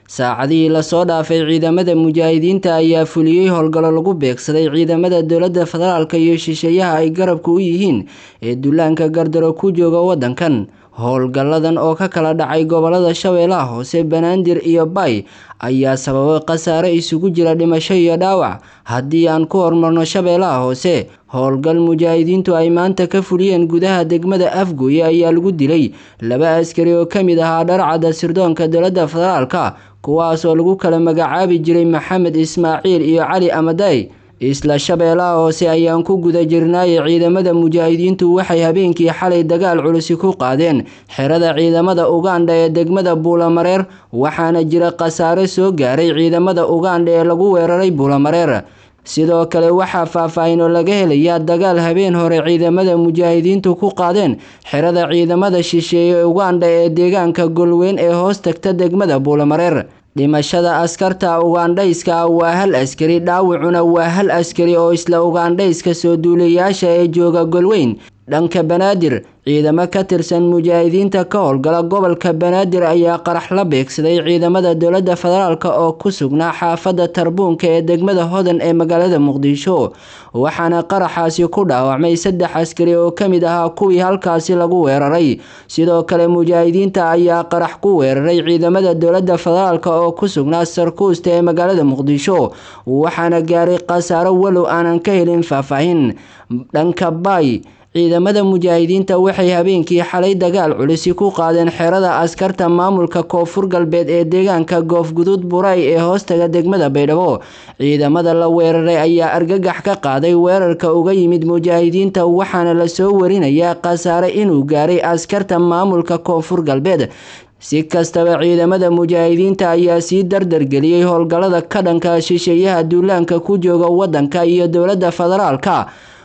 saacadihii lasoo dhaafay ciidamada mujaahidiinta ayaa fuliyey howlgallo lagu beegsaday ciidamada dowladda federaalk iyo shisheeyaha ay garabka u yihiin ee dullaanka gardaro ku jooga waddankan howlgalladan oo ka kala dhacay gobolada shabeellaha hoose banaadir iyo bay ayaa sababay khasaare isugu jira dhimasho iyo dhaawac haddii aan ku hormarno shabeellaha hoose howlgal mujaahidiintu ay maanta ka fuliyeen gudaha degmada afgooye ayaa lagu dilay laba askari oo ka mid ahaa dharcadda sirdoonka dowladda federaalka kuwaas oo lagu kala magacaabi jiray maxamed ismaaciil iyo cali amaday isla shabeellaha hoose ayaan ku guda jirnaaye ciidamada mujaahidiintu waxay habeenkii xalay dagaal culusi ku qaadeen xerada ciidamada ugandha ee degmada buulamareer waxaana jira khasaare soo gaaray ciidamada ugandha ee lagu weeraray buulamareer sidoo kale waxaa faahfaahin oo laga helayaa dagaal habeen hore ciidamada mujaahidiintu ku qaadeen xerada ciidamada shisheeye ee ugandha ee deegaanka golweyn ee hoos tagta degmada buulamareer dhimashada askarta ugandhayska ah waa hal askari dhaawacuna waa hal askari oo isla ugandhayska soo duulayaasha ee jooga golweyn dhanka banaadir ciidamo ka tirsan mujaahidiinta ka howlgala gobolka banaadir ayaa qarax la beegsaday ciidamada dowladda federaalk oo ku sugnaa xaafadda tarbuunka ee degmada hodan ee magaalada muqdisho waxaana qaraxaasi ku dhaawacmay saddex askari oo ka mid ahaa kuwii halkaasi lagu weeraray sidoo kale mujaahidiinta ayaa qarax ku weeraray ciidamada dowladda federaalk oo ku sugnaa sarkuusta ee magaalada muqdisho waxaana gaaray khasaaro walow aanan ka helin faahfaahin dhanka bay ciidamada mujaahidiinta waxay habeenkii xalay dagaal culisi ku qaadeen xerada askarta maamulka koonfur galbeed ee deegaanka goofguduud buray ee hoostaga degmada baydhabo ciidamada la weeraray ayaa argagax ka qaaday weerarka uga yimid mujaahidiinta waxaana lasoo warinayaa khasaare inuu gaaray askarta maamulka koonfur galbeed si kastaba ciidamada mujaahidiinta ayaa sii dardargeliyey howlgallada ka dhanka shisheeyaha duulaanka ku jooga waddanka iyo dowladda federaalka